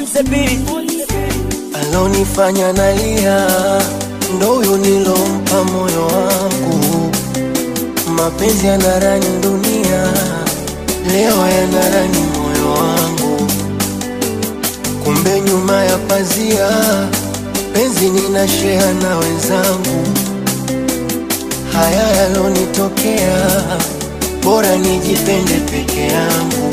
the beat. alonifanya nalia ndo huyo nilompa moyo wangu. Mapenzi yanarani dunia, leo yanarani moyo wangu. Kumbe nyuma ya pazia, penzi ninashea na wenzangu. Haya yalonitokea, bora nijipende peke yangu.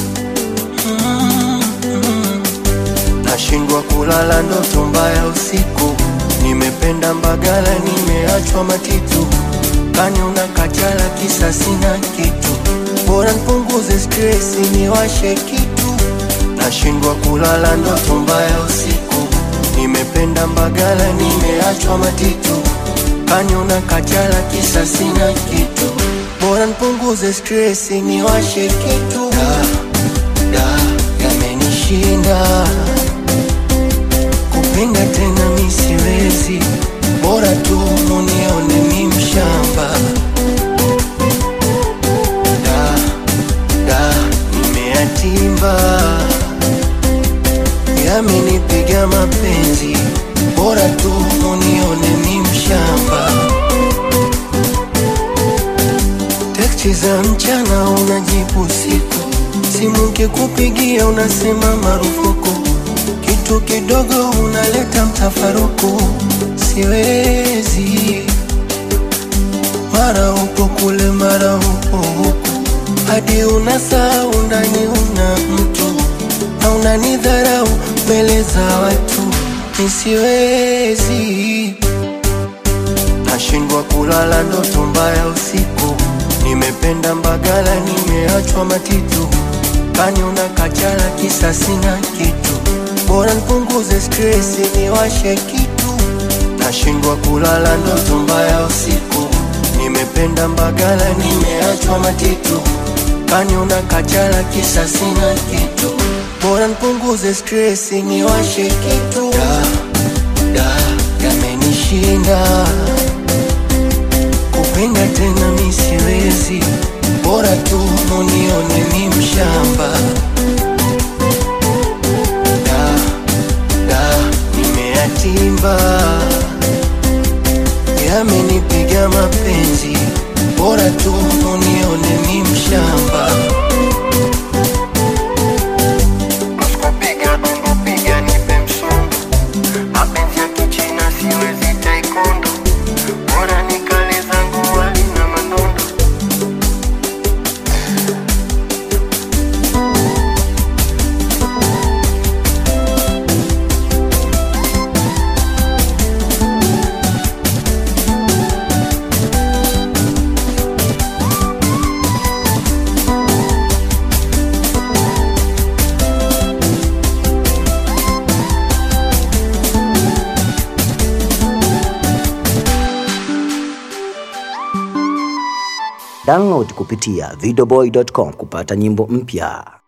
Nashindwa kulala ndoto mbaya usiku, nimependa Mbagala, nimeachwa Matitu, kani una kachala kisa sina kitu, bora nipunguze stresi niwashe kitu. Nashindwa kulala ndoto mbaya usiku, nimependa Mbagala, nimeachwa Matitu, kani una kachala kisa sina kitu, bora nipunguze stresi niwashe kitu. Da, da, yamenishinda kupenda tena mi siwezi, bora tu munione mi mshamba. Da, da, nimeyatimba, yamenipiga mapenzi, bora tu munione mi mshamba. Teksti za mchana unajibu usiku, simu kikupigia unasema marufuku, kitu kidogo unaleta mtafaruku. Siwezi, mara upo kule, mara upo huku, hadi unasahau ndani una mtu na unanidharau mbele za watu. Nisiwezi, nashindwa kulala ndoto mbaya usiku, nimependa Mbagala, nimeachwa Matitu, kani una kachala kisa sina kitu, bora nipunguze stresi niwashe kitu. Nashindwa kulala ndoto mbaya usiku, nimependa Mbagala, nimeachwa Matitu, kani una kachala kisa sina kitu, bora nipunguze stresi niwashe kitu. Da, da, yamenishinda kupenda tena mi siwezi, bora tu munione mi mshamba. Da, da, nimeyatimba, yamenipiga mapenzi, bora tu munione mi mshamba. Usikupiga tungupiga nipe msungu, mapenzi ya kichina siwezi taekwondo, bora nikale zangu wali na manondo. Download kupitia videoboy.com kupata nyimbo mpya.